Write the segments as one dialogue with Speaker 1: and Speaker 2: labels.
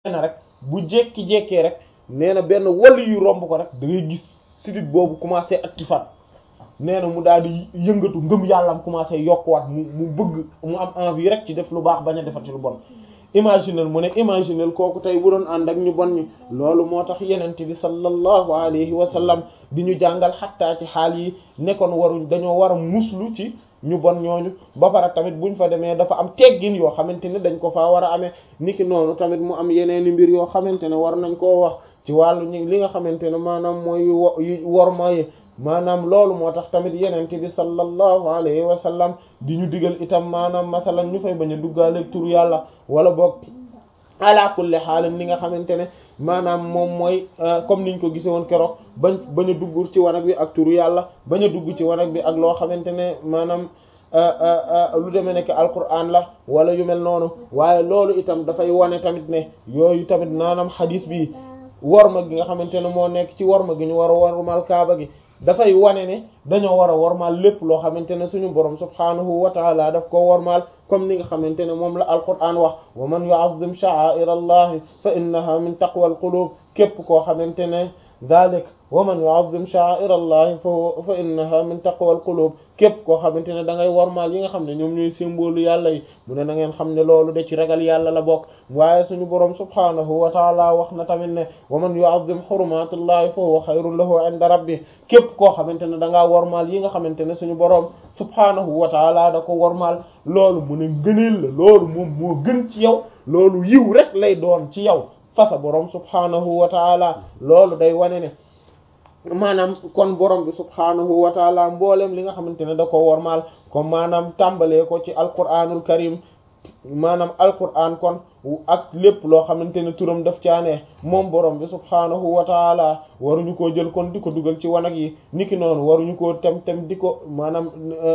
Speaker 1: na rek bu jekki-jekkee rek nee na benn wàll yu romb ko rek da ngay gis sidit boobu commencé actifaat nee na mu daal di yëngatu ngëm yàllam commencé yokkuwaat mu mu bëgg mu am envie rek ci def lu baax bañ a defati lu bon imaginel mu ne imaginel kooku tey bu doon ànd ak ñu bon ñi loolu moo tax yenente bi sallallahu alayhi wa sallam di ñu jàngal xattaa ci xaal yi nekkoon waruñ dañoo war a muslu ci ñu bon ñooñu ba pare tamit buñ fa demee dafa am teggin yoo xamante ne dañ ko faa war a amee niki noonu tamit mu am yeneeni mbir yoo xamante ne war nañ koo wax ci wàllu ñi li nga xamante ne maanaam mooy worma yi maanaam loolu moo tax tamit yenente bi sallallahu alayhi wa sallam di ñu digal itam maanaam masalan ñu fay bañ a duggaale tur yàlla wala boog ala kulli xaalin li nga xamante ne maanaam moom mooy comme niñ ko gisee woon keroog bañ bañ a dugg ci wanag bi ak turu yàlla bañ a dugg ci wanag bi ak loo xamante ne maanaam lu demee nekk alquran la wala yu mel noonu waaye loolu itam dafay wane tamit ne yooyu tamit maanaam xadis bi worma gi nga xamante ne moo nekk ci worma gi ñu war a wormal kaaba gi dafay wane ne dañoo war a wormaal lépp loo xamante ne suñu borom subhaanahu wa taala daf ko wormaal comme ni nga xamante ne moom la alquran wax wa man yu'azzim sha'a'ir allahi fa innaha min taqwa alqulub képp koo xamante ne dalik wa man yu'azzim sha'a'ir allahi fa fa innaha min taqwa alqulub képp koo xamante ne da ngay wormaal yi nga xam ne ñoom ñooy symbole yàlla yi mu ne na ngeen xam ne loolu de ci ragal yàlla la bokk waaye suñu borom subhaanahu wa taala wax na tamit ne wa man yu'azzim hurumatullahi fa huwa khayrun lahu 'inda rabbih képp koo xamante ne da ngaa wormaal yi nga xamante ne suñu borom subhaanahu wa taala da ko wormaal loolu mu ne ngëneel la loolu moom moo gën ci yow loolu yiw rek lay doon ci yow fasa borom subhaanahu wa taala loolu day wane ne maanaam kon borom bi subhaanahu wa taala mboolem li nga xamante ne da ko wormaal comme maanaam tàmbalee ko ci alquranul karim maanaam alquran kon ak lépp loo xamante ne turam daf caanee moom borom bi subhaanahu wa taala waruñu koo jël kon di ko dugal ci wanag yi niki noonu waruñu koo tem tem di ko maanaam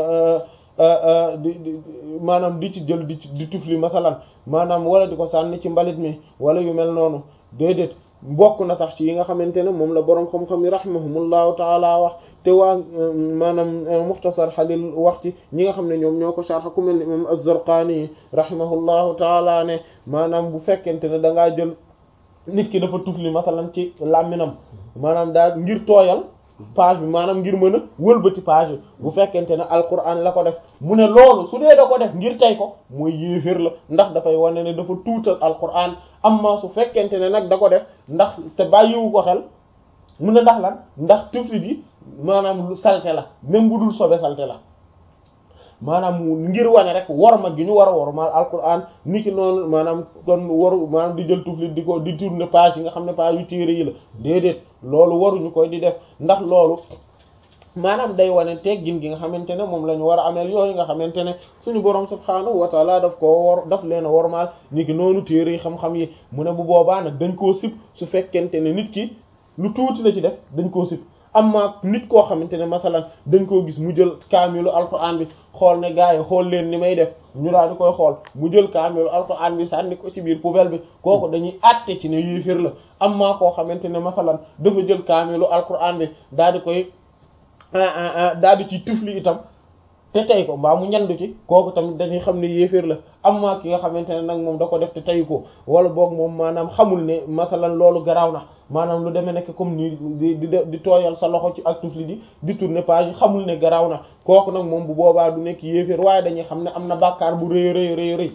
Speaker 1: di di maanaam di ci jël di di tufli masalan maanaam wala di ko sànni ci mbalit mi wala yu mel noonu déedéet bokk na sax ci yi nga xamante ne moom la boroom xam-xam yi rahimahumullahu taala wax te waa maanaam muxtasar xalil wax ci ñi nga xam ne ñoom ñoo ko sharh ku mel ni imam az-Zarqani rahimahullahu taala ne maanaam bu fekkente ne da ngaa jël nit ki dafa tufli masalan ci làmminam maanaam daal ngir tooyal page bi maanaam ngir mën a wëlbati page bi bu fekkente ne alquran la ko def mu ne loolu su dee da ko def ngir tey ko mooy yéeféer la ndax dafay wane ne dafa tuutal alquran amma su fekkente ne nag da ko def ndax te bàyyiwu ko xel mu ne ndax lan ndax tuflit yi maanaam lu salte la même bu dul sobe salte la maanaam ngir wane rek worma gi ñu war a wormaal alquran ni ki noonu maanaam kon waru maanaam di jël tuflit di ko di tourner page yi nga xam ne page yu téere yi la déedéet loolu waruñu koy di def ndax loolu maanaam day wane teggin gi nga xamante ne moom la ñu war a ameel yooyu nga xamante ne suñu borom subhaanahu wa taala daf koo war daf leen a wormaal ni ki noonu téere yi xam-xam yi mu ne bu boobaa nag dañ koo sib su fekkente ne nit ki lu tuuti la ci def dañ koo sib amma nit koo xamante ne masalan dañ koo gis mu jël kaamilu alquran bi xool ne gars yi xool leen ni may def ñu daal di koy xool mu jël kaamilu alquran bi sànni ko ci biir poubelle bi kooku dañuy àtte ci ne yéeféer la amma koo xamante ne masalan dafa jël kaamilu alquran bi daal di koy daal di ci tufli itam te tey ko mbaa mu ñandu ci kooku tamit dañuy xam ne yéeféer la amma ki nga xamante ne nag moom da ko def te tey ko wala boog moom maanaam xamul ne masalan loolu garaaw na maanaam lu demee nekk comme ni di di di tooyal sa loxo ci ak tufli di di tourner page yi xamul ne garaaw na kooku nag moom bu boobaa du nekk yéeféer waaye dañuy xam ne am na bàkkaar bu rëy rëy rëy rëy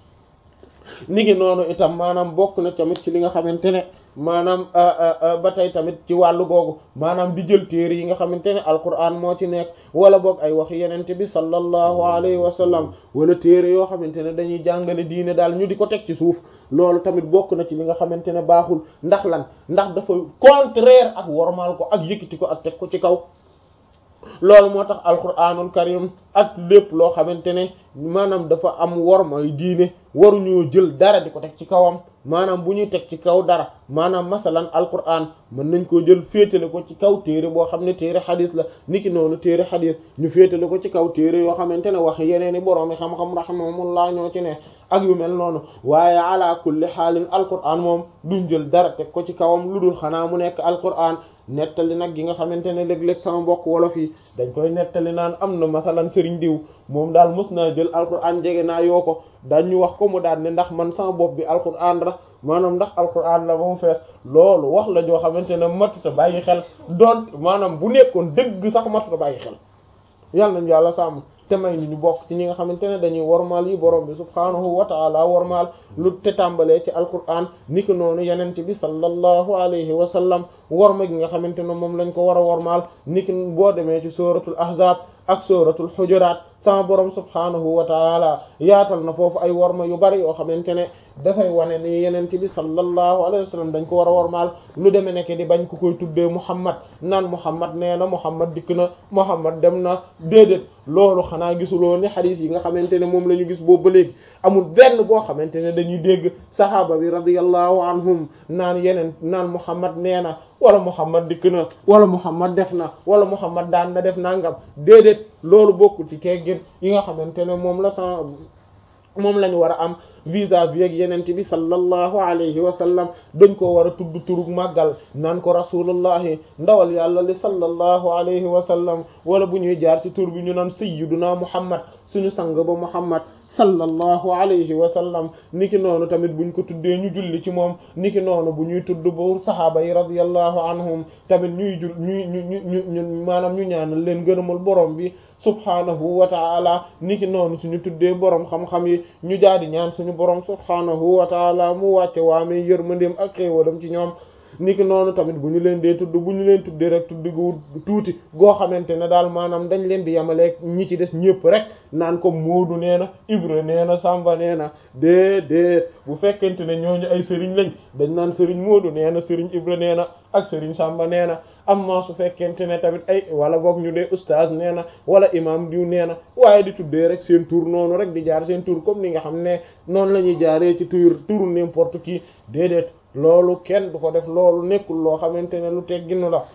Speaker 1: ni ngi noonu itam maanaam bokk na tamit ci li nga xamante ne maanaam ba tey tamit ci wàllu googu maanaam di jël téere yi nga xamante ne alquran moo ci nekk wala boog ay wax yenente bi sallallahu alayhi wa sallam wala téere yoo xamante ne dañuy jàngale diine daal ñu di ko teg ci suuf loolu tamit bokk na ci li nga xamante ne baaxul ndax lan ndax dafa contraire ak wormaal ko ak yëkkati ko ak teg ko ci kaw loolu moo tax alquranul karim ak lépp loo xamante ne maanaam dafa am wormay diine waruñoo jël dara di ko teg ci kawam maanaam bu ñuy teg ci kaw dara maanaam masalan alquran mën nañ koo jël féetale ko ci kaw téere boo xam ne téere xadis la niki noonu téere xadis ñu féetale ko ci kaw téere yoo xamante ne wax yeneen i borom yi xam-xam rahimahumullah ñoo ci ne ak yu mel noonu waaye ala kulli xaalin alquran moom duñ jël dara teg ko ci kawam lu dul xanaa mu nekk alquran nettali nag gi nga xamante ne léeg-léeg sama mbokk wolof yi dañ koy nettali naan am na masalan sëriñ diw moom daal mës naa jël alquran jege naa yoo ko dañ ñu wax ko mu daal ne ndax man sama bopp bi alquran ra maanaam ndax alquran la ba mu fees loolu wax la joo xamante ne matuta bàyyi xel doon maanaam bu nekkoon dëgg sax matuta bàyyi xel yàlla nañu yàlla sàmm te may ni ñu bokk ci ñi nga xamante ne dañuy wormaal yi borom bi subhaanahu wa taala wormaal lu te tàmbalee ci alquran niki noonu yenente bi sallallahu alayhi wa sallam worma gi nga xamante ne moom lañ ko war a wormaal niki boo demee ci suratul ahzab ak suratul hujurat sama borom subhaanahu wa taala yaatal na foofu ay worma yu bari yoo xamante ne dafay wane ni yenente bi sallallahu alayhi wa sallam dañ ko war a wormaal lu demee nekk di bañ ko koy tuddee muhammad naan muhammad nee na muhammad dikk na muhammad dem na déedéet loolu xanaa gisuloo ni xadiis yi nga xamante ne moom la ñu gis boobu ba léegi amul benn boo xamante ne dañuy dégg sahaaba bi radiyallahu anhum naan yeneen naan muhammad nee na wala muhammad dikk na wala muhammad def na wala muhammad daan na def nangam déedéet loolu bokkul ci teggin yi nga xamante ne moom la sa moom lañu war a am vis-à-vis ak yenente bi sallallahu alayhi wa sallam dañ ko war a tudd turug màggal naan ko rasulullahi ndawal yàlla li sallallahu alayhi wa sallam wala bu ñuy jaar ci tur bi ñu naan sayyiduna muhammad suñu sang ba muhammad sallallahu alayhi wa sallam niki noonu tamit buñ ko tuddee ñu julli ci moom niki noonu bu ñuy tudd bu sahaaba yi radiyallahu anhum tamit ñuy jul ñuy ñu ñu ñu maanaam ñu ñaanal leen gërëmal borom bi subhaanahu wa taala niki noonu suñu tuddee borom xam-xam yi ñu jaadi ñaan suñu borom subhaanahu wa taala mu wàcce waamee yërmandeem ak xéewalam ci ñoom niki noonu tamit bu ñu leen dee tudd bu ñu leen tuddee rek tudd gu tuuti goo xamante ne daal maanaam dañ leen di yemaleeg ñi ci des ñëpp rek naan ko Moodu nee na Ibra nee na Samba nee na déedéet bu fekkente ne ñooñu ay sëriñ lañ dañ naan sëriñ Moodu nee na sëriñ Ibra nee na ak sëriñ Samba nee na amma su fekkente ne tamit ay wala boog ñu dee ustaaz nee na wala imam diw nee na waaye di tuddee rek seen tur noonu rek di jaar seen tur comme ni nga xam ne noonu la ñuy jaaree ci tur turu n'importe qui déedéet loolu kenn du ko def loolu nekkul loo xamante ne lu tegginu la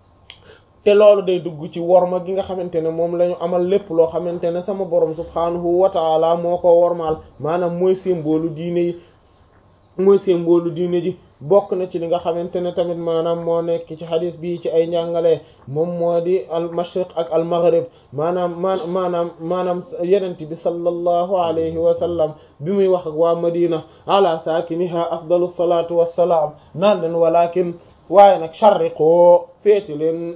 Speaker 1: te loolu day dugg ci worma gi nga xamante ne moom la ñu amal lépp loo xamante ne sama borom subhaanahu wa taala moo ko wormaal maanaam mooy symbole diine yi mooy symbole diine ji bokk na ci li nga xamante ne tamit maanaam moo nekk ci xadis bii ci ay njàngale moom moo di al mashriq ak al maghrib maanaam maan maanaam maanaam yenent bi sallallahu alayhi wa sallam bi muy wax ak waa madina ala saakiniha afdalu salatu wassalaam naan leen walakin waaye nag sharriqoo féeti leen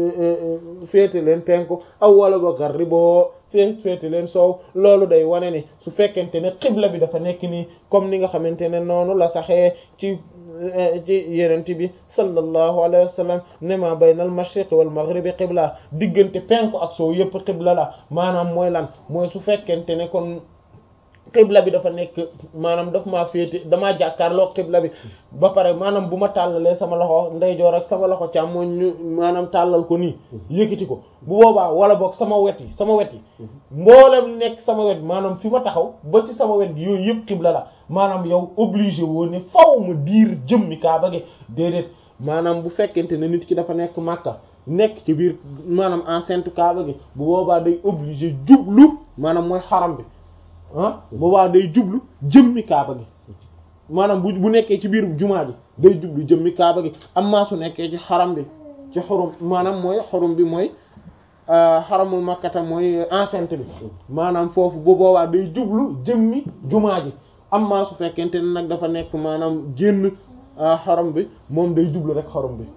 Speaker 1: féeti leen penku aw wala ba garriboo fee féeti leen soow loolu day wane ni su fekkente ne xibla bi dafa nekk nii comme ni nga xamante ne noonu la saxee ci ci yenent bi sallallahu alayhi wa sallam ne ma bayna al mashriq wal maghribi xibla diggante penku ak soow yëpp xibla la maanaam mooy lan mooy su fekkente ne kon xibla bi dafa nekk maanaam daf maa féete damaa jàkkaarloo xibla bi ba pare maanaam bu ma tàllalee sama loxo ndeyjoor ak sama loxo càmmoñ ñu maanaam tàllal ko nii yëkkati ko bu boobaa wala boog sama wet yi sama wet yi mboolem nekk sama wet maanaam fi ma taxaw ba ci sama wet yooyu yëpp xibla la maanaam yow obligé woo ne faw ma diir jëmmi kaaba gi déedéet maanaam bu fekkente ne nit ki dafa nekk Makka nekk ci biir maanaam enceinte kaaba gi bu boobaa day obligé jublu maanaam mooy xaram bi ah boobaa day jublu jëmmi kaaba gi maanaam bu bu nekkee ci biir jumaa ji day jublu jëmmi kaaba gi amma su nekkee ci xaram bi ci xurum maanaam mooy xurum bi mooy xaramul makkata mooy enceinte bi maanaam foofu bu boobaa day jublu jëmmi jumaa ji amma su fekkente ne nag dafa nekk maanaam génn xaram bi moom day jublu rek xarum bi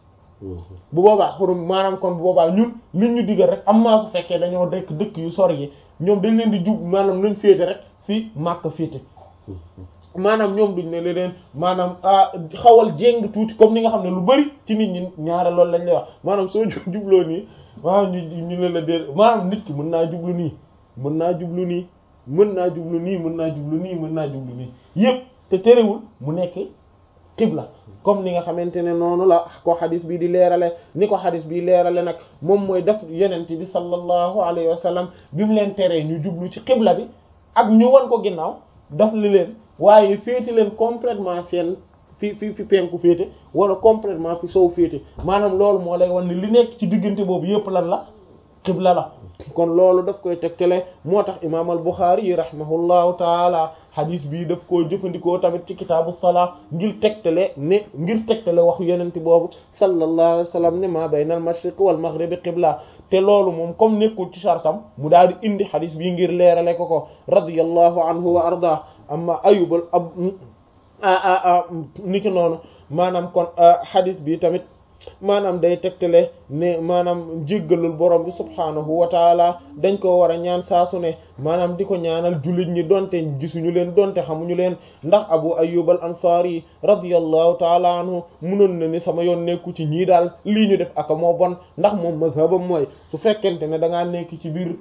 Speaker 1: bu boobaa xurum maanaam kon bu boobaa ñun liñ ñu digal rek amma su fekkee dañoo dëkk dëkk yu sori yi ñoom dañ leen di jub maanaam nañ féete rek fii màkk féete maanaam ñoom duñ ne leen maanaam xawal jéng tuuti comme ni nga xam ne lu bari ci nit ñi ñaare loolu lañ lay wax maanaam soo jubloo nii maanaam ñu ñu leen la dee maanaam nit ki mën naa jublu nii mën naa jublu nii mën naa jublu nii mën naa jublu nii mën naa jublu nii yépp te terewul mu nekk xibla comme ni nga xamante ne noonu la ko xadis bii di leerale ni ko xadis bii leerale nag moom mooy def yenent bi sallallahu alayhi wa sallam bi mu leen teree ñu jublu ci xibla bi ak ñu wan ko ginnaaw daf li leen waaye féete leen complètement seen fi fi fi penku féete wala complètement fi sow féete maanaam loolu moo lay wan ni li nekk ci diggante boobu yépp lan la xibla la kon loolu daf koy tegtale moo tax imaam al Buxaari yi rahimahullahu taala hadis bii daf koo jëfandikoo tamit ci kitaabu salaa ngir tegtale ne ngir tegtale waxu yenente boobu sallallahu alayhi wa sallam ne maa bayna al mashriq wal maghribi qibla te loolu moom comme nekkul ci sartam mu daal di indi hadis bii ngir leerale ko ko radiyallahu anhu wa arda amma ayubal ab niki noonu maanaam kon hadis bi tamit maanaam day tegtale ne maanaam jéggalul borom bi subhaanahu wa taala dañ ko war a ñaan saasu ne maanaam di ko ñaanal jullit ñi donte gisuñu leen donte xamuñu leen ndax abu ayyub al ansari radiyallahu taala anhu munoon na ni sama yoon nekku ci ñii daal lii ñu def aka moo bon ndax moom mazhabam mooy su fekkente ne da ngaa nekk ci biir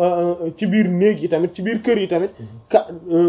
Speaker 1: ci biir néeg yi tamit ci biir kër yi tamit ka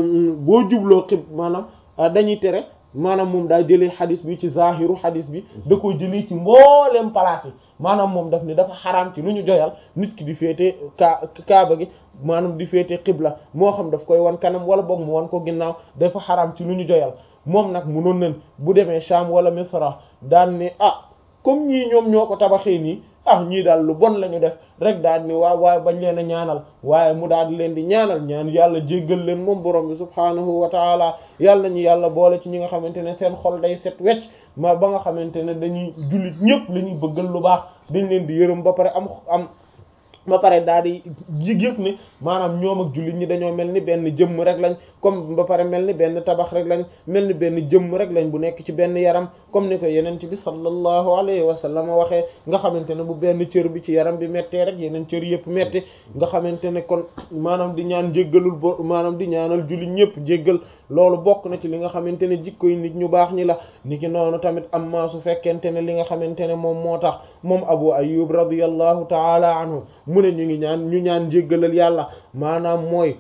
Speaker 1: boo jubloo xib maanaam dañuy tere maanaam moom daa jëlee xadis bi ci zahiru xadis bi da ko jëlee ci mboolem place yi maanaam moom daf ni dafa xaraam ci lu ñu joyal nit ki di féete kaa kaaba gi maanaam di féete xibla moo xam daf koy wan kanam wala boog mu wan ko ginnaaw dafa xaraam ci lu ñu joyal moom nag munoon nañ bu demee Sham wala Misra daan ne ah comme ñii ñoom ñoo ko tabaxee nii ah ñii daal lu bon la ñu def rek daal ni waaw waaye bañ leen a ñaanal waaye mu daal di leen di ñaanal ñaan yàlla jéggal leen moom borom bi subhaanahu wa taala yàlla ñu yàlla boole ci ñi nga xamante ne seen xol day set wecc ma ba nga xamante ne dañuy jullit ñëpp la ñuy bëggal lu baax dañ leen di yërëm ba pare am am ba pare daal di yëg ni maanaam ñoom ak jullit ñi dañoo mel ni benn jëmm rek lañ comme ba pare mel ni benn tabax rek lañ mel ni benn jëmm rek lañ bu nekk ci benn yaram comme ni ko yeneen bi sallallahu alayhi wa sallam waxee nga xamante ne bu benn cër bi ci yaram bi méttee rek yeneen cër yëpp métti nga xamante ne kon maanaam di ñaan jéggalul bo maanaam di ñaanal jullit ñëpp jéggal loolu bokk na ci li nga xamante ne jikko yi nit ñu baax ñi la ni ki noonu tamit am maa su fekkente ne li nga xamante ne moom moo tax moom abu ayyub radiyallahu taala anhu mu ne ñu ngi ñaan ñu ñaan jéggalal yàlla maanaam mooy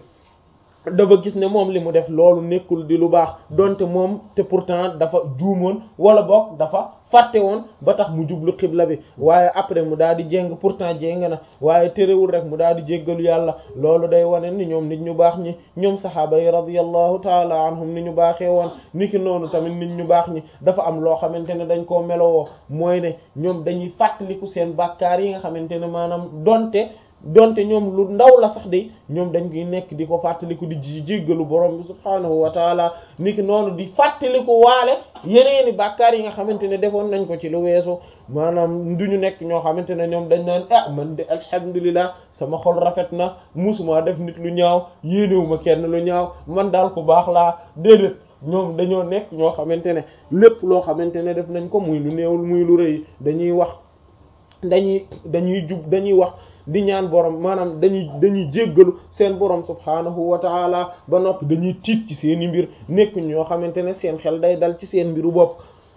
Speaker 1: dafa gis ne moom li mu def loolu nekkul di lu baax donte moom te pourtant dafa juumoon wala boog dafa fàtte woon ba tax mu jublu xibla bi waaye après mu daal di jéng pourtant jéng na waaye terewul rek mu daal di jéggalu yàlla loolu day wane ni ñoom nit ñu baax ñi ñoom saxaaba yi radiyallahu taala anhum ni ñu baaxee woon ni ki noonu tamit nit ñu baax ñi dafa am loo xamante ne dañ koo melowoo mooy ne ñoom dañuy fàttaliku seen bàkkaar yi nga xamante ne maanaam donte donte ñoom lu ndaw la sax de ñoom dañ koy nekk di ko fàttaliku di ji jéggalu borom bi subhaanahu wa taala niki noonu di fàttaliku waale yeneeni bàkkaar yi nga xamante ne defoon nañ ko ci lu weesu maanaam du ñu nekk ñoo xamante ne ñoom dañ naan ah man de alhamdulilah sama xol rafet na musuma def nit lu ñaaw yéenewuma kenn lu ñaaw man daal ku baax laa déedéet ñoom dañoo nekk ñoo xamante ne lépp loo xamante ne def nañ ko muy lu néewul muy lu rëy dañuy wax dañuy dañuy jub dañuy wax di ñaan borom maanaam dañuy dañuy jéggalu seen borom subhaanahu wa taala ba noppi dañuy tiit ci seeni mbir nekk ñoo xamante ne seen xel day dal ci seen mbiru bopp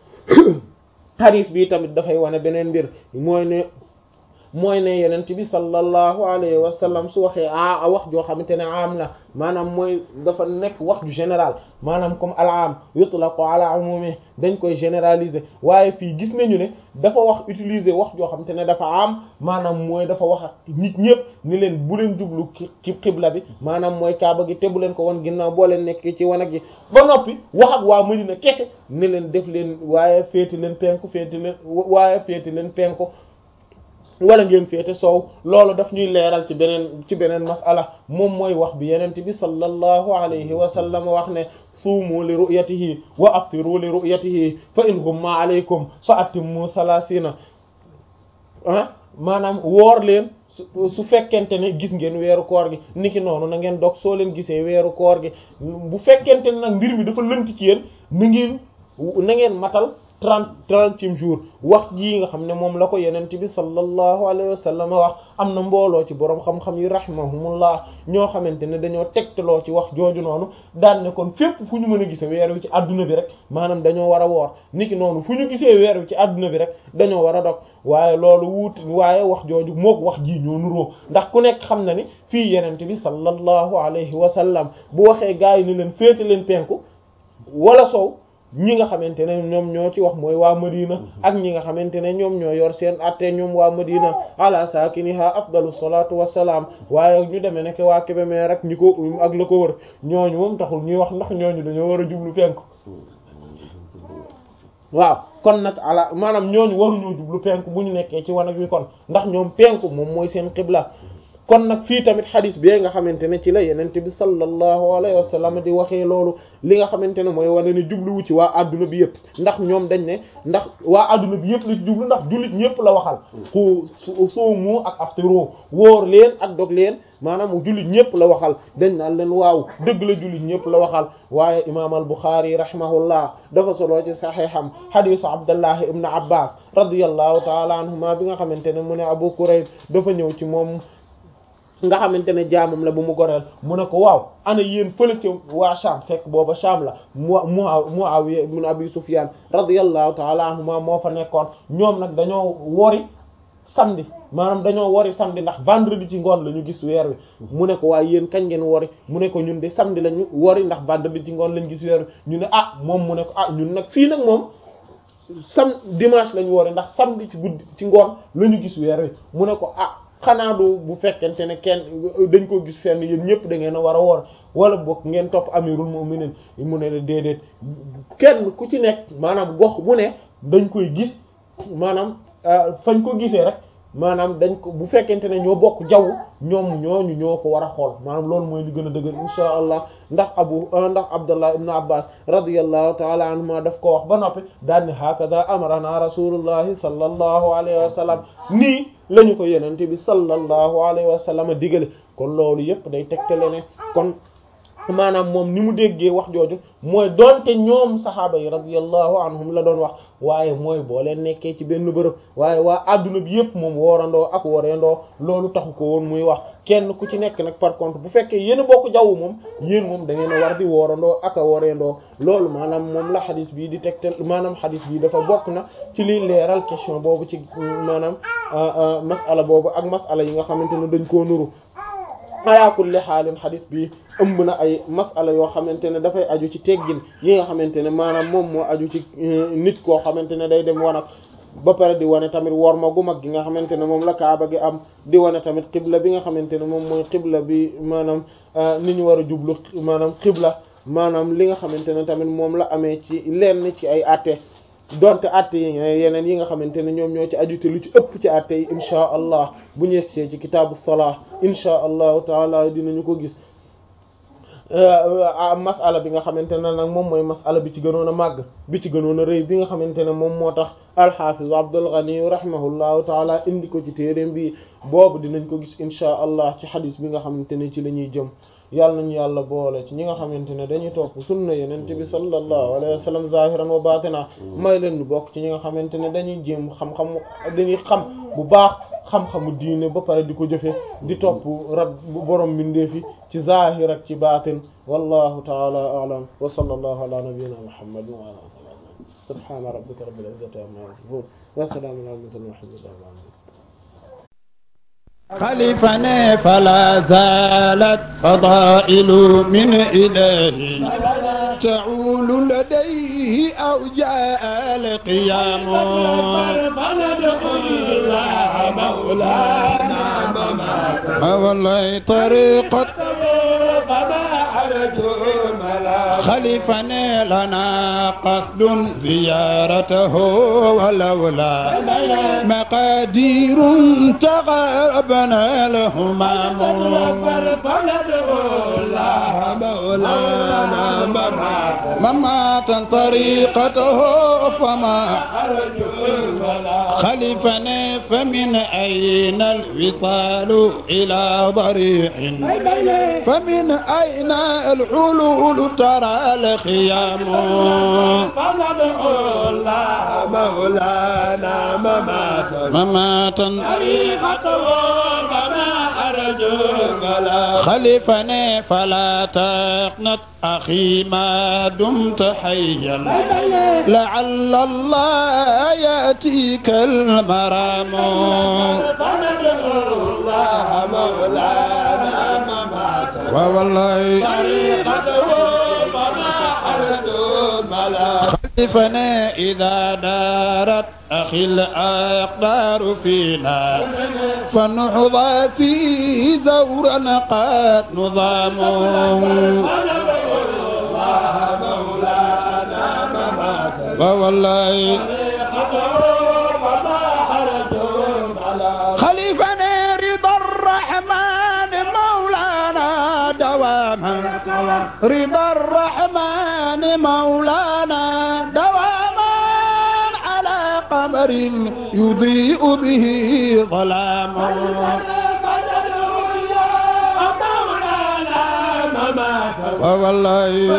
Speaker 1: hadith bi tamit dafay wane beneen mbir mooy ne mooy ne yenent bi sallallahu alayhi wa sallam su waxee a wax joo xamante ne am la maanaam mooy dafa nekk wax ju général maanaam comme al-aam yutlaqu ala umumi dañ koy généraliser waaye fii gis nañu ne dafa wax utiliser wax joo xamante ne dafa am maanaam mooy dafa wax ak nit ñëpp ni leen bu leen jublu ci xibla bi maanaam mooy kaaba gi te bu leen ko won ginnaaw boo leen nekkee ci wanag gi ba noppi wax ak waa Madina kese ni leen def leen waaye féeti leen penku féeti leen waaye féeti leen penku wala ngeen féete soow loolu daf ñuy leeral ci beneen ci beneen masala moom mooy wax bi yenent bi sallallahu alayhi wa sallam wax ne suumu li ru'yatihi wa aftiru li ru'yatihi fa in ghumma alaykum fa atimmu thalathina ah maanaam woor leen su fekkente ne gis ngeen weeru koor gi niki noonu na ngeen dog soo leen gisee weeru koor gi bu fekkente ne nag mbir mi dafa lënt ci yéen na ngeen na ngeen matal trente trentième jour wax jii nga xam ne moom la ko yenent bi sallallahu alayhi wa sallam wax am na mbooloo ci boroom xam-xam yi rahimahumullah ñoo xamante ne dañoo tegtaloo ci wax jooju noonu daan ne kon fépp fu ñu mën a gisee weer wi ci adduna bi rek maanaam dañoo war a woor niki noonu fu ñu gisee weer wi ci adduna bi rek dañoo war a dog waaye loolu wuuti waaye wax jooju mook wax jii ñoo nuroo ndax ku nekk xam na ni fii yenent bi sallallahu alayhi wa sallam bu waxee gaa yi ni leen féete leen penku wala sow ñi nga xamante ne ñoom ñoo ci wax mooy waa Madina ak ñi nga xamante ne ñoom ñoo yor seen atte ñoom waa Madina ala saakiniha afdalu salatu wassalaam waaye ñu demee nekk waa Kébémer rek ñi ko ak la ko wër ñooñu moom taxul ñuy wax ndax ñooñu dañoo war a jublu penku waaw kon nag ala maanaam ñooñu waruñoo jublu penku bu ñu nekkee ci wanag wi kon ndax ñoom penku moom mooy seen xibla kon nag fii tamit xadis bi nga xamante ne ci la yenente bi sallallahu alayhi wa sallam di waxee loolu li nga xamante ne mooy wane ne jubluwu ci waa adduna bi yëpp ndax ñoom dañ ne ndax waa adduna bi yëpp la ci jublu ndax jullit ñëpp la waxal ku soomu ak aftiru wóor leen ak dog leen maanaam jullit ñëpp la waxal dañ naan leen waaw dëgg la jullit ñëpp la waxal waaye imam al Bukhari rahimahullah dafa solo ci saxiixam xadisu Abdullah ibn Abbas radiyallahu taala anhuma bi nga xamante ne mu ne Abu Kurayb dafa ñëw ci moom nga xamante ne jaamam la bu mu goreel mu ne ko waaw ana yéen fële ca waa Sham fekk booba Sham la mu mu Muawiya ibn Abi Sufyan radiyallahu taala anhuma moo fa nekkoon ñoom nag dañoo wori samedi maanaam dañoo wori samedi ndax vendredi ci ngoon la ñu gis weer wi mu ne ko waaye yéen kañ ngeen wori mu ne ko ñun de samedi la ñu wori ndax vendredi ci ngoon lañ gis weer wi ñu ne ah moom mu ne ko ah ñun nag fii nag moom sam dimanche lañ wori ndax samedi ci guddi ci ngoon la ñu gis weer wi mu ne ko ah xanaa du bu fekkente ne kenn dañ ko gis fenn yéen ñëpp da ngeen a war a woor wala bokk ngeen topp amirul mu'minin mu ne la déedéet kenn ku ci nekk maanaam gox bu ne dañ koy gis maanaam fañ ko gisee rek maanaam dañ ko bu fekkente ne ñoo bokk jaww ñoom ñooñu ñoo ko war a xool maanaam loolu mooy li gën a dëgër insha allah ndax abu ndax abdullah ibn abbas radiyallahu taala anhuma daf ko wax ba noppi daal ni hakada amarana rasulullahi sallallahu alayhi wa sallam nii la ñu ko yenente bi sallallahu alayhi wa sallam digale kon loolu yëpp day tegtale ne kon maanaam moom ni mu déggee wax jooju mooy doonte ñoom saxaaba yi radiyallahu anhum la doon wax waaye mooy boo leen nekkee ci benn bërëb waaye waa adduna bi yëpp moom woorandoo ak woreendoo loolu taxu ko woon muy wax kenn ku ci nekk nag par contre bu fekkee yéen a bokk jaww moom yéen moom da ngeen a war di woorandoo ak a woreendoo loolu maanaam moom la xadis bii di tegtal maanaam xadis bii dafa bokk na ci liy leeral question boobu ci maanaam masala boobu ak masala yi nga xamante ne dañ koo nuru ala kulli xaalin xadis bi ëmb na ay masala yoo xamante ne dafay aju ci teggin yi nga xamante ne maanaam moom moo aju ci nit koo xamante ne day dem wanag ba pare di wane tamit worma gu mag gi nga xamante ne moom la kaaba gi am di wane tamit xibla bi nga xamante ne moom mooy xibla bi maanaam ni ñu war a jublu maanaam xibla maanaam li nga xamante ne tamit moom la amee ci lenn ci ay atte donte atte yi yeneen yi nga xamante ne ñoom ñoo ci aju te lu ci ëpp ci atte yi inchaa allah bu ñu yegsee ci kitaabu salaa inchaa allahu taala dinañu ko gis masala bi nga xamante ne nag moom mooy masala bi ci gënoon a màgg bi ci gënoon a rëy bi nga xamante ne moom moo tax alxafiz Abdul Ghani rahimahullahu taala indi ko ci téeréem bi boobu dinañ ko gis inchaa allah ci xadis bi nga xamante ne ci la ñuy jëm yàlla nañu yàlla boole ci ñi nga xamante ne dañuy topp sunna yenente bi sallallahu alayhi wa sallam zahiran wa batina may leen ñu bokk ci ñi nga xamante ne dañuy jéem xam-xam dañuy xam bu baax xam-xamu diine ba pare di ko jëfe di topp rab borom mbindeefi ci zahir ak ci batin wallahu taala a'lam wa sallallahu ala nabiyyina muhammadin wa ala alihi subhana rabbika rabbil izzati amma yasifun wa salamun ala mursalin walhamdulillahi rabbil alamin
Speaker 2: خلفني فلا زالت فضائل من إله تعول لديه أو جاء القيام فندخل الله مولانا والله طريقة خلفني لنا قصد زيارته ولولا مقادير تغابنا الهمام فندعو الله مولانا مماتا طريقته فما خلفني فمن أين الوصال إلى ضريح فمن أين الحلول ترى الخيام فندعو الله مولانا مماتا مماتا طريقته فما أرجو فلا خلفني فلا تقنط أخي ما دمت حيا لعل الله يأتيك المرام فندعو الله مولانا مماتا ووالله طريقته فما أرجو بلا خلفنا إذا دارت أخي الأقدار فينا فنحظى فيه زورا قد نظام ووالله خليفنا رضا الرحمن رضا الرحمن مولانا دواما على قمر يضيء به ظلام والله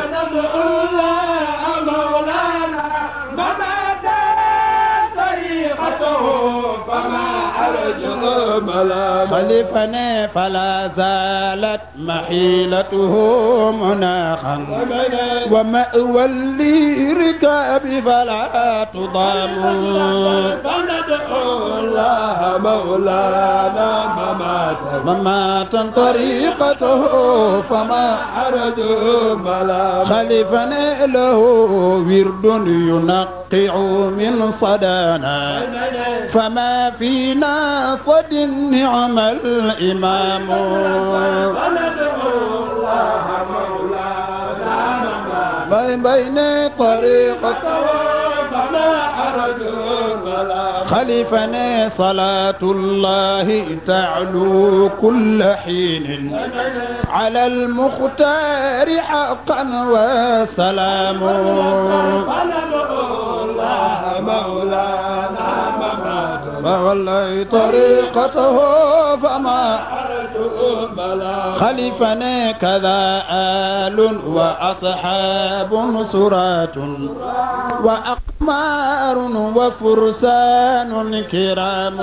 Speaker 2: خلفنا فلا زالت محيلته مناخا ومأوى لركاب فلا تضام
Speaker 3: فندعو الله مولانا مماتا
Speaker 2: مماتا طريقته فما
Speaker 3: حرج بلا
Speaker 2: خلفنا له ورد ينقع من صدانا فما فينا صد نعم الإمام
Speaker 3: فندعو الله مولانا مماتا
Speaker 2: بين بين طريقة
Speaker 3: فما حرج بلا
Speaker 2: خلفنا صلاة الله تعلو كل حين على المختار حقا وسلام
Speaker 3: فندعو الله مولانا مماتا
Speaker 2: فوالله طريقته فما
Speaker 3: حرج بلا
Speaker 2: خلفنا كذا آل وأصحاب سرات وأقمار وفرسان كرام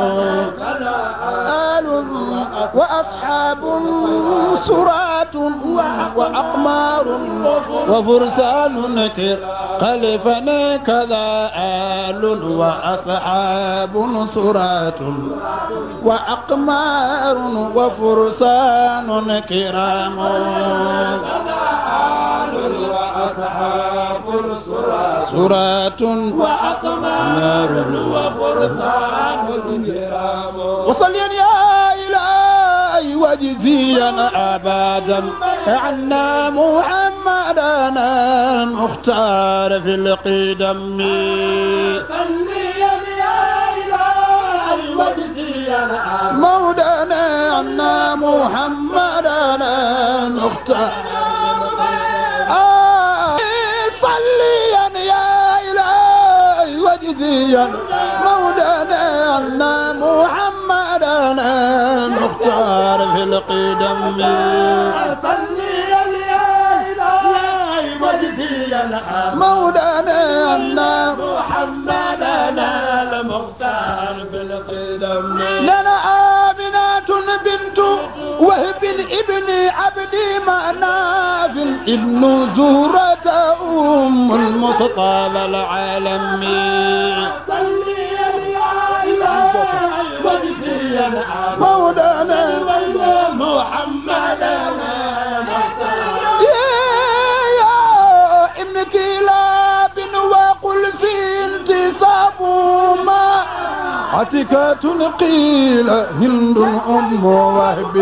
Speaker 2: آل وأصحاب سرات وأقمار وفرسان كرام خلفنا كذا آل وأصحاب سرات وأقمار وفرسان كرام
Speaker 3: وأصحاب الصراط
Speaker 2: سرات
Speaker 3: وأقمار وفرسان كرام
Speaker 2: وصليا يا إلهي وجزيا أبدا عنا محمدنا المختار في القدم
Speaker 3: صلي يا إلهي وجزيا
Speaker 2: مولانا عنا محمدنا المختار آه صليا يا إلهي وجزيا مولانا عنا محمدنا المختار في القدم
Speaker 3: صلي يا إلهي وجزيا
Speaker 2: مولانا عنا
Speaker 3: محمدنا المختار بالقدم
Speaker 2: لنا آمنة بنت وهب ابن عبد مناف ابن زهرة أم المصطفى العالمي
Speaker 3: صلي يا إلهي وجزيا
Speaker 2: مولانا
Speaker 3: محمدنا المختار
Speaker 2: يا يا ابن كلاب وقل في انتصاب ما عتكة قيل هند أم وهب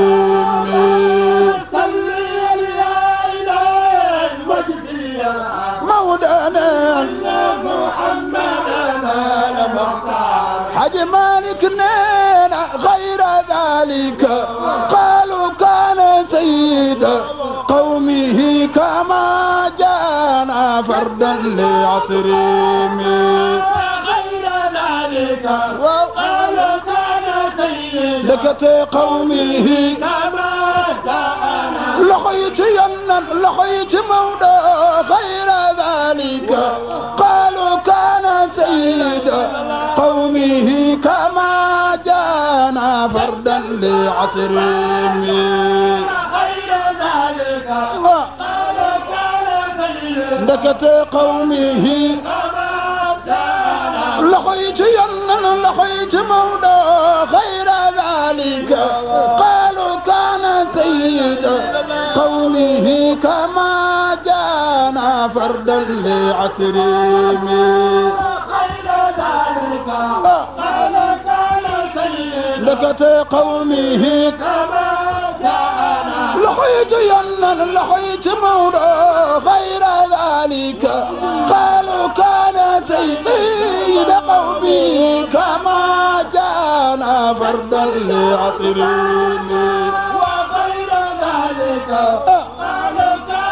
Speaker 3: صلي يا إلهي وجزيا
Speaker 2: مولانا
Speaker 3: محمدنا المختار
Speaker 2: حج مالك نينا غير ذلك قالوا كان سيد قومه كما جانا فردا لعصرهم
Speaker 3: غير ذلك
Speaker 2: واو.
Speaker 3: قالوا كان سيد
Speaker 2: لكت قومه
Speaker 3: كما جاءنا
Speaker 2: لقيت يمنا لقيت مودا غير ذلك قالوا كان سيد قومه كما جانا فردا لعصرهم
Speaker 3: غير ذلك
Speaker 2: آه.
Speaker 3: قالوا كان سيد
Speaker 2: لكت قومه
Speaker 3: كما جاءنا
Speaker 2: لقيت يمنا لقيت مودا غير ذلك قالوا كان سيد قومه كما جانا فردا لعصرهم
Speaker 3: غير ذلك
Speaker 2: آه.
Speaker 3: قالوا كان سيد
Speaker 2: لكت قومه
Speaker 3: كما جاءنا
Speaker 2: لقيت يمنا لقيت مودا غير ذلك قالوا كان سيد قومي كما جانا فردا لعطرين
Speaker 3: وغير ذلك قالوا كان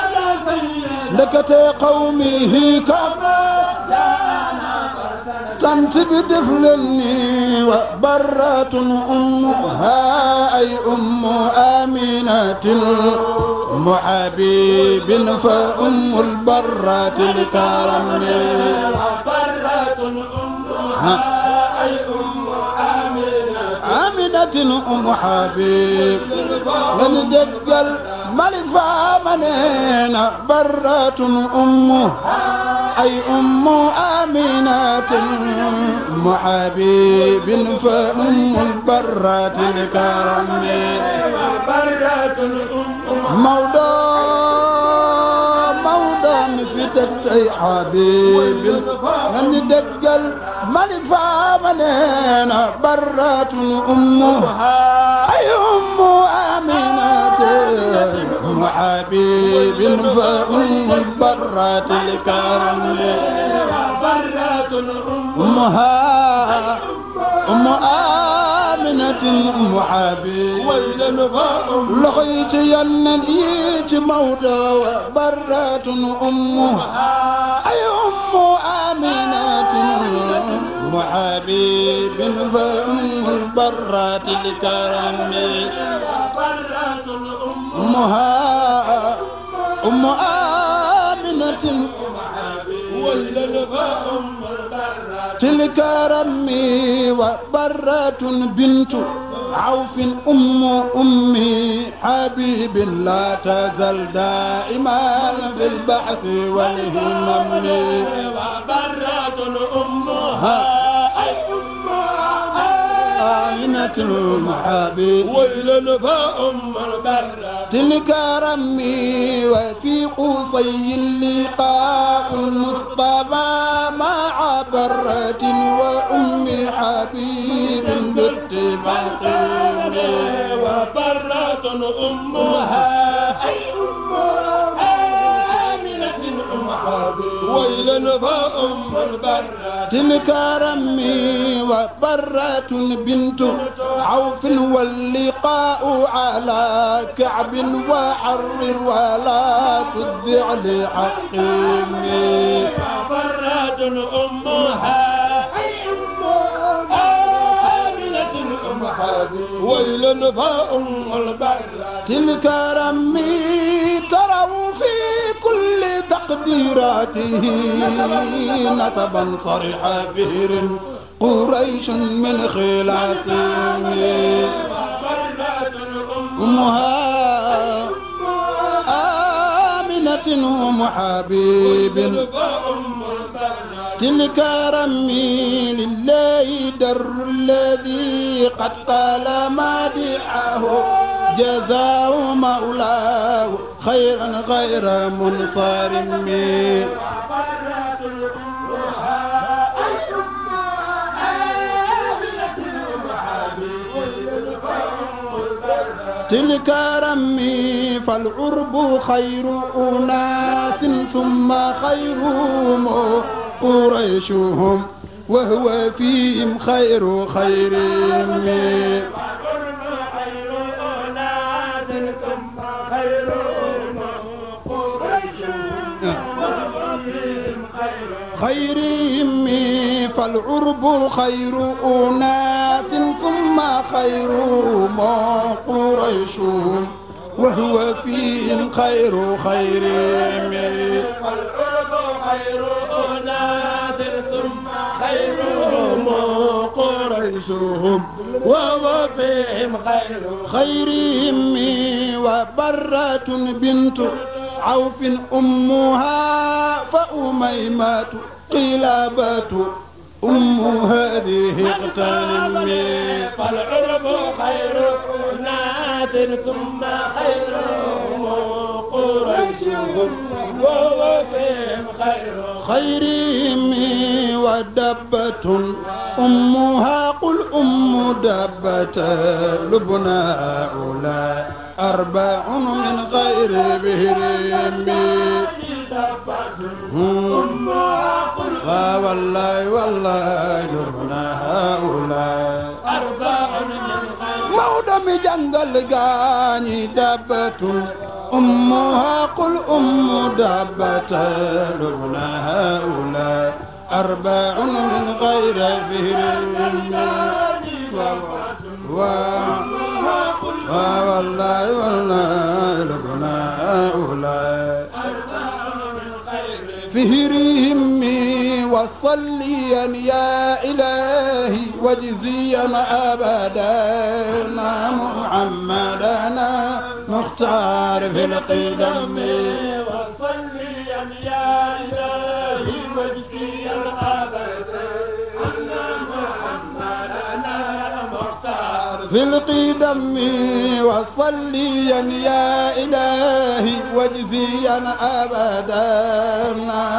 Speaker 2: ndekete qawmihi kama tant bi def leen ni wa barratun ummuha ay ummu aminatin ummu habibin fa ummul barratil karami aminatin ummu habib lan déggal malik faama neena barratun ummu ay ummu aminatin ummu habibin fa ummul barratil karami mawdo mawdo mi fi teg tey habibin nga ni déggal malik faama neena barratun ummu ay ummu aminatin ummu habibin fa ummul barratil karami أمها أم آمنة أم حبيب لقيت ينن إيت موضى برات أمها أي أم آمنة أم حبيب فأم البرات الكرم أمها أم آمنة تلك رمي وبرة بنت عوف أم أمي حبيب لا تزل دائما في البحث والهمم
Speaker 3: وبرة أمها أي
Speaker 2: آمنة حبيب
Speaker 3: ويل فأم البرة
Speaker 2: تلك رمي وفي قوسي اللقاء المصطفى مع برة وأم حبيب باتفاق
Speaker 3: وبرة أمها أي أم آمنة أم حبيب ويل فأم البرة
Speaker 2: تلك رمي وبرة بنت عوف واللقاء على كعب وحرر ولا تدع لحقيمي
Speaker 3: وبرة أمها أي أم آمنة أم حبيب ويل فأم البرة
Speaker 2: تلك رمي تروا في كل تقديراته نسبا صريح بهر قريش من خلافه أمها آمنة أم حبيب تلك رمي لله در الذي قد قال مادحه جزاء مولاه خيرا غير منصرم تلك رمي فالعرب خير أناس ثم خيرهم قريشهم وهو فيهم خير خيرهم خيرهم فالعرب خير أناس ثم خيرهم قريشهم وهو فيهم خير خيرهم
Speaker 3: والعرب خير أناس ثم خيرهم
Speaker 2: قريشهم
Speaker 3: وهو فيهم خير
Speaker 2: خيرهم وبرة بنت عوف أمها فأميمة قلابة أم هذه اغتنمي
Speaker 3: فالعرب خير أناس ثم خيرهم قريشهم وهو فيهم خير
Speaker 2: خيرهم ودبة أمها قل أم دبة لبنى أولى أربع من غير بهرهم آه والله والله لبنى هؤلاء
Speaker 3: أربع من خير
Speaker 2: Maodo mi jàngal gaañi dabbatu أمها قل أم دابة لبنى هؤلاء أربع من غير فهر والله والله لبنى هؤلاء فهرهم وصليا يا إلهي واجزيا أبدا محمدنا مختار في القدم
Speaker 3: وصليا يا إلهي واجزيا أبدا أن محمدنا مختار
Speaker 2: في القدم وصليا يا إلهي واجزيا أبدا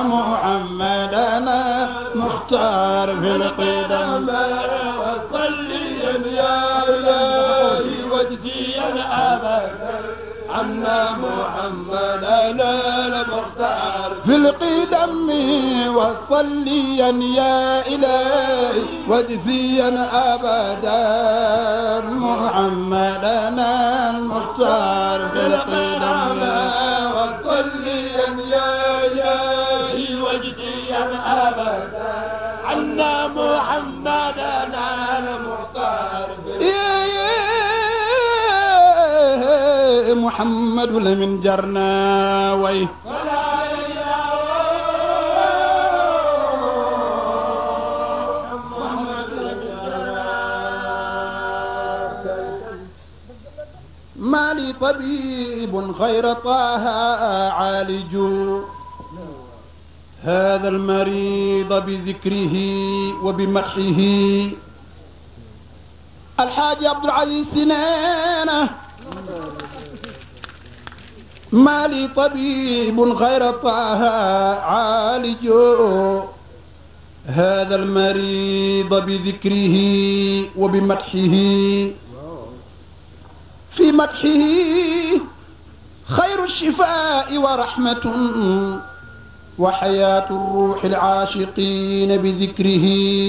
Speaker 2: محمدنا مختار في القدم
Speaker 3: وصليا يا إلهي واجزيا أبدا عنا محمدنا المختار
Speaker 2: في القدم وصليا يا إلهي واجزيا أبدا محمدنا المختار في القدم
Speaker 3: وصليا يا إلهي واجزيا أبدا عنا محمدنا المختار
Speaker 2: إيه محمد لمن جرنا وي
Speaker 3: ولا إله
Speaker 2: ما لي طبيب خير طه عالج هذا المريض بذكره وبمدحه الحاج عبد العزيز سنانه ما لي طبيب غير طه عالج هذا المريض بذكره وبمدحه في مدحه خير الشفاء ورحمة وحياة الروح العاشقين بذكره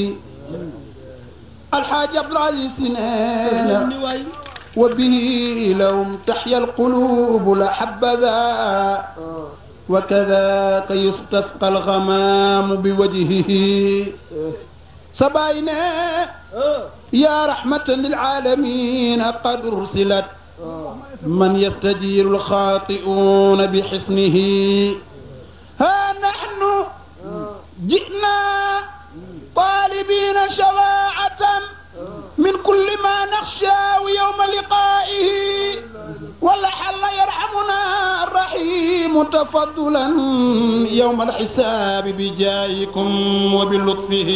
Speaker 2: الحاج عبد العزيز سنان وبه لهم تحيا القلوب لحبذا وكذاك يستسقى الغمام بوجهه سباينا يا رحمة للعالمين قد أرسلت من يستجير الخاطئون بحصنه ها نحن جئنا طالبين شفاعة من كل ما نخشى يوم لقائه ولعل يرحمنا الرحيم تفضلا يوم الحساب بجايكم وبلطفه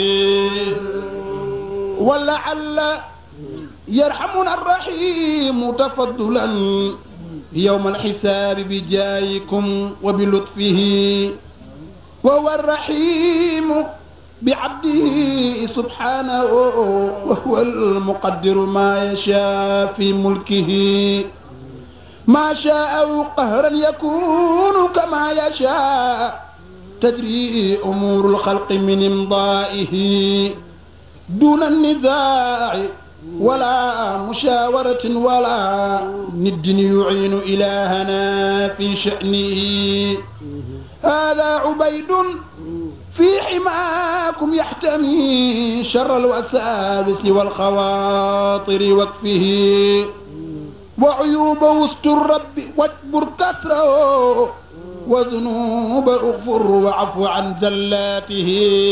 Speaker 2: ولعل يرحمنا الرحيم تفضلا يوم الحساب بجايكم وبلطفه وهو الرحيم بعبده سبحانه وهو المقدر ما يشاء في ملكه ما شاء قهرا يكون كما يشاء تجري أمور الخلق من إمضائه دون النزاع ولا مشاورة ولا ند يعين إلهنا في شأنه هذا عبيد في حماكم يحتمي شر الوساوس والخواطر وكفه وعيوب وسط الرب واجبر كسره وذنوب اغفر وعفو عن زلاته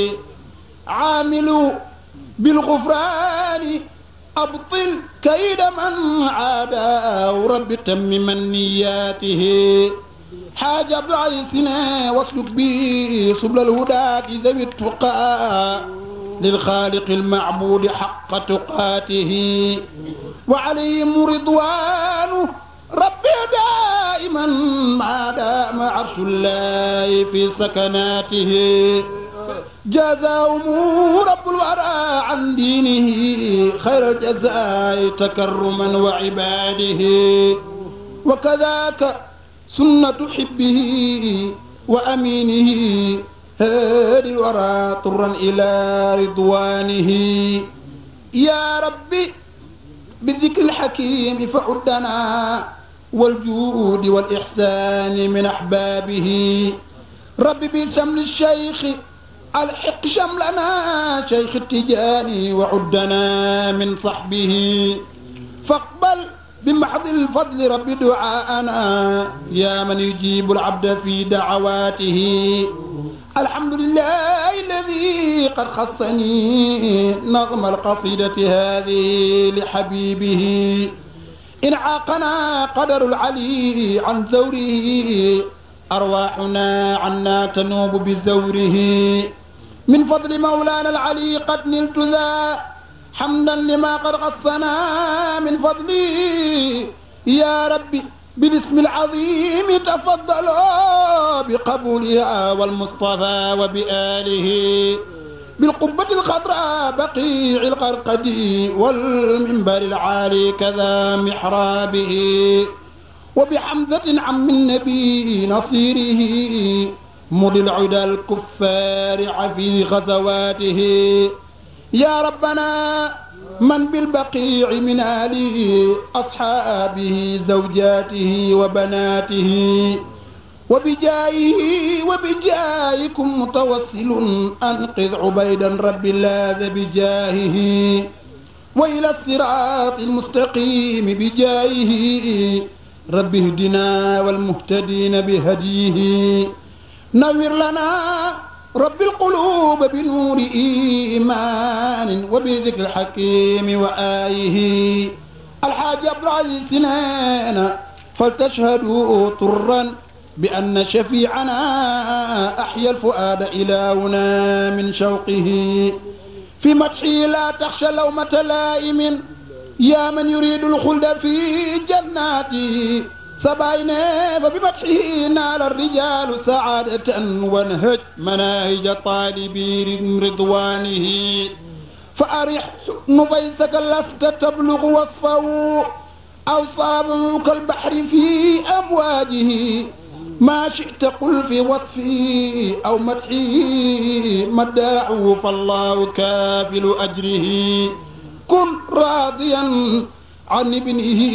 Speaker 2: عامل بالغفران أبطل كيد من عاداه رب تمم نياته حاج عبد العزيزنا واسلك به سبل الهدى ذوي التقى للخالق المعبود حق تقاته وعليهم رضوانه ربي دائما ما دام عرش الله في سكناته جزاهم رب الورى عن دينه خير الجزاء تكرما وعباده وكذاك سنة حبه وأمينه هادي الورى طرا إلى رضوانه يا ربي بالذكر الحكيم فعدنا والجود والإحسان من أحبابه رب بسمل الشيخ الحق شملنا شيخ التجاني وعدنا من صحبه فاقبل بمحض الفضل رب دعاءنا يا من يجيب العبد في دعواته الحمد لله الذي قد خصني نظم القصيدة هذه لحبيبه إن عاقنا قدر العلي عن زوره أرواحنا عنا تنوب بزوره من فضل مولانا العلي قد نلت ذا حمدا لما قد غصنا من فضله يا ربي بالاسم العظيم تفضلوا بقبولها والمصطفى وبآله بالقبة الخضراء بقيع القرقد والمنبر العالي كذا محرابه وبحمزة عم النبي نصيره مضي العدا الكفار عفي غزواته يا ربنا من بالبقيع من آله أصحابه زوجاته وبناته وبجايه وبجايكم متوسل أنقذ عبيدا رب اللاذ بجاهه وإلى الصراط المستقيم بجايه رب اهدنا والمهتدين بهديه نور لنا رب القلوب بنور إيمان وبذكر الحكيم وآيه الحاج عبد العزيز سنان فلتشهدوا طرا بأن شفيعنا أحيا الفؤاد إلهنا من شوقه في مدحه لا تخشى لومة لائم يا من يريد الخلد في جناته سبعين فبمدحه نال الرجال سعادة وانهج مناهج طالبي رضوانه فأرح نفيسك لست تبلغ وصفه أوصابه كالبحر في أمواجه ما شئت قل في وصفه أو مدحه مداعه فالله كافل أجره كن راضيا عن ابنه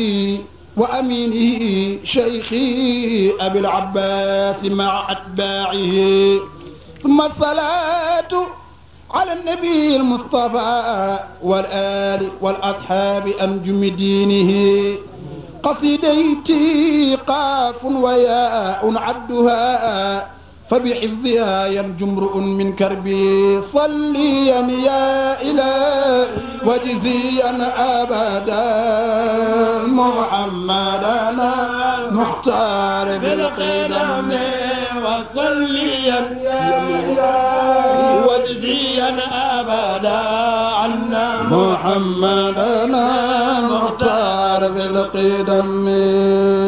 Speaker 2: وأمينه شيخي أبي العباس مع أتباعه ثم الصلاة على النبي المصطفى والآل والأصحاب أنجم دينه قصيدتي قاف وياء عدها فبحفظها ينجو امرؤ من كربي صليا يا إله وجزيا أبدا محمدنا مختار بالقدم
Speaker 3: وصليا يا إله وجزيا أبدا عنا
Speaker 2: محمدنا مختار بالقدم